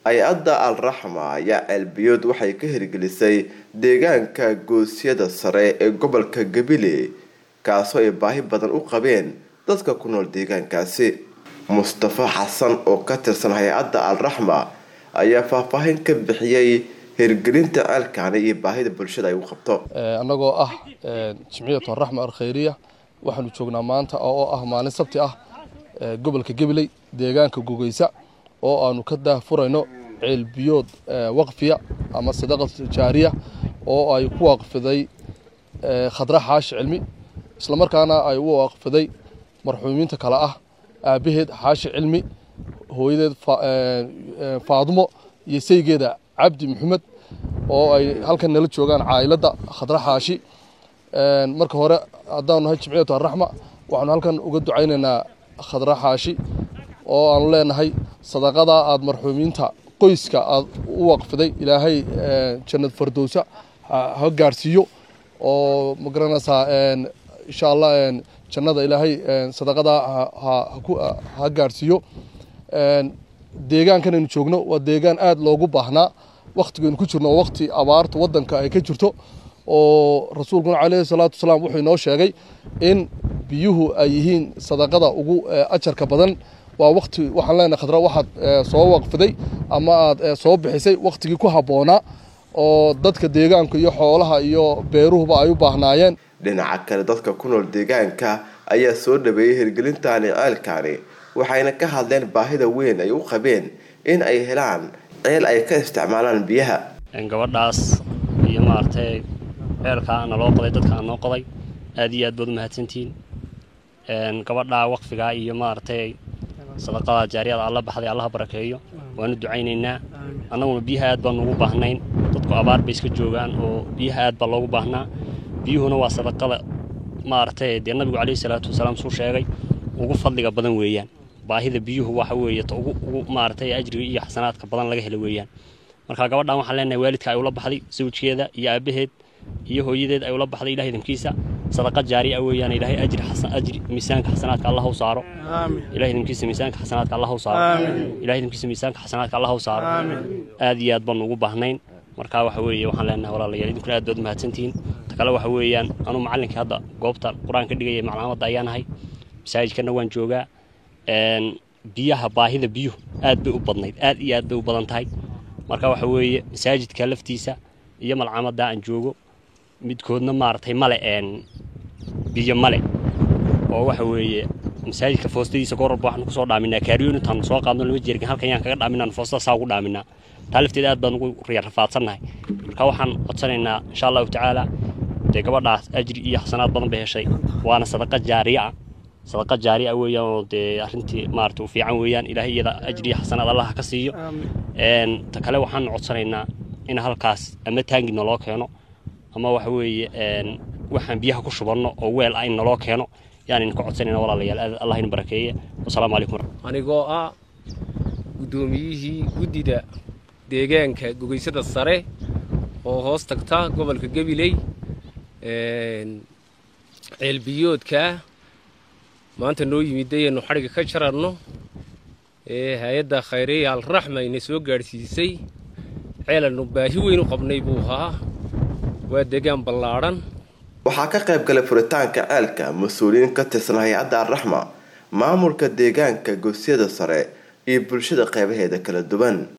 hay-adda al raxma ayaa ceelbiyood waxay ka hirgelisay deegaanka goosyada sare ee gobolka gabiley kaasoo ay baahi badan u qabeen dadka ku nool deegaankaasi mustafa xasan oo ka tirsan hay-adda al raxma ayaa faahfaahin ka bixiyey hirgelinta ceelkaani iyo baahida bulshada ay u qabto annagoo ah jimciyatu araxma alkhayriya waxaanu joognaa maanta oo ah maalin sabti ah gobolka gabiley deegaanka gogeysa oo aanu ka daahfurayno ceelbiyood waqfiya ama sadaqa jaariya oo ay ku waqfiday khadra xaashi cilmi islamarkaana ay u waqfiday marxuumiinta kale ah aabaheed xaashi cilmi hooyadeed faadumo iyo saygeeda cabdi maxamed oo ay halkan nala joogaan caa'iladda khadra xaashi marka hore haddaanu nahay jimciyatu araxma waxaanu halkan uga ducaynaynaa khadra xaashi oo aanu leenahay sadaqadaa aada marxuumiinta qoyska aada u waqfiday ilaahay jannad fardowsa ha gaarhsiiyo oo ma garanaysaa insha allah jannada ilaahay sadaqadaa ha gaarhsiiyo deegaankan aynu joogno waa deegaan aada loogu baahnaa waktigaynu ku jirno oo wakti abaarta waddanka ay ka jirto oo rasuulkuna caleyhi salaatu wasalaam wuxuu inoo sheegay in biyuhu ay yihiin sadaqada ugu ajarka badan waa wakti waxaan leenahay khadra waxaad soo waqfiday ama aada soo bixisay waktigii ku habboonaa oo dadka deegaanka iyo xoolaha iyo beeruhuba ay u baahnaayeen dhinaca kale dadka ku nool deegaanka ayaa soo dhaweeyey hirgelintaani ceelkaani waxayna ka hadleen baahida weyn ay u qabeen in ay helaan ceel ay ka isticmaalaan biyaha gabadhaas iyo maaragtay ceelkaa naloo qoday dadkaa noo qoday aad iyo aad baad u mahadsantihiin gabadhaa waqfigaa iyo maaragtay sadaqada jaariyada alla baxday allaha barakeeyo waanu ducaynaynaa annaguna biyaha aad baanu ugu baahnayn dadku abaar bay iska joogaan oo biyaha aad baa loogu baahnaa biyuhuna waa sadaqada maaragtay dee nabigu caleyhi salaatu wasalaam suu sheegay ugu fadliga badan weeyaan baahida biyuhu waxa weeye ta ugu ugu maaragtay ajriga iyo xasanaadka badan laga helo weeyaan marka gabadhan waxaan leenahay waalidka ay ula baxday sawjkeeda iyo aabaheed iyo hooyadeed ay ula baxday ilahay idinkiisa sadaqa jaari ah weeyaan ilaahay ajri xasan ajri miisaanka xasanaadka allah u saaro ilahay idinkiisa miisaanka xasanaadka allah u saaro ilahay idinkiisa miisaanka xasanaadka allah u saaro aad iyo aad baan ugu baahnayn marka waxa weeye waxaan leenahay walaalayaal idinkuna aad baad mahadsantihiin ta kale waxa weeyaan anuu macallinkii hadda goobta qur-aan ka dhigaya macluumadda ayaan ahay masaajidkana waan joogaa biyaha baahida biyuhu aad bay u badnayd aad iyo aad bay u badan tahay marka waxa weeye masaajidka laftiisa iyo malcamadda aan joogo midkoodna maaragtay male biyo male oo waxa weeye masaajidka foostadiisa gooralba waxaanu kusoo dhaaminaa kaariyoon intaanu soo qaadno lama jeergan halkan yaan kaga dhaaminaa foostada saa ugu dhaaminaa taa lafteeda aad baan ugu rafaadsannahay marka waxaan codsanaynaa insha allahu tacaala dee gabadhaas ajri iyo xasanaad badan bay heshay waana sadaqa jaariya ah sadaqa jaari ah weeyaan oo dee arrintii maarata u fiican weeyaan ilaahay iyada ajri iyo xasanaad allaha ka siiyo ta kale waxaan codsanaynaa in halkaas ama taangi naloo keeno ama waxa weeye waxaan biyaha ku shubanno oo weel ah in naloo keeno yaan idinka codsanayna walaalayaal allah idin barakeeye wasalaamu calaykum anigoo ah guddoomiyihii guddida deegaanka gogeysada sare oo hoos tagta gobolka gabiley ceelbiyoodka maanta noo yimiday aynu xadhiga ka jaranno ee hay-adda khayreya alraxma ina soo gaadhsiisay ceelannu baahi weyn u qabnay buu ahaa waa deegaan ballaadhan waxaa ka qayb galay furitaanka ceelka mas-uuliyiin ka tirsan hay-adda alraxma maamulka deegaanka goosyada sare iyo bulshada qeybaheeda kala duwan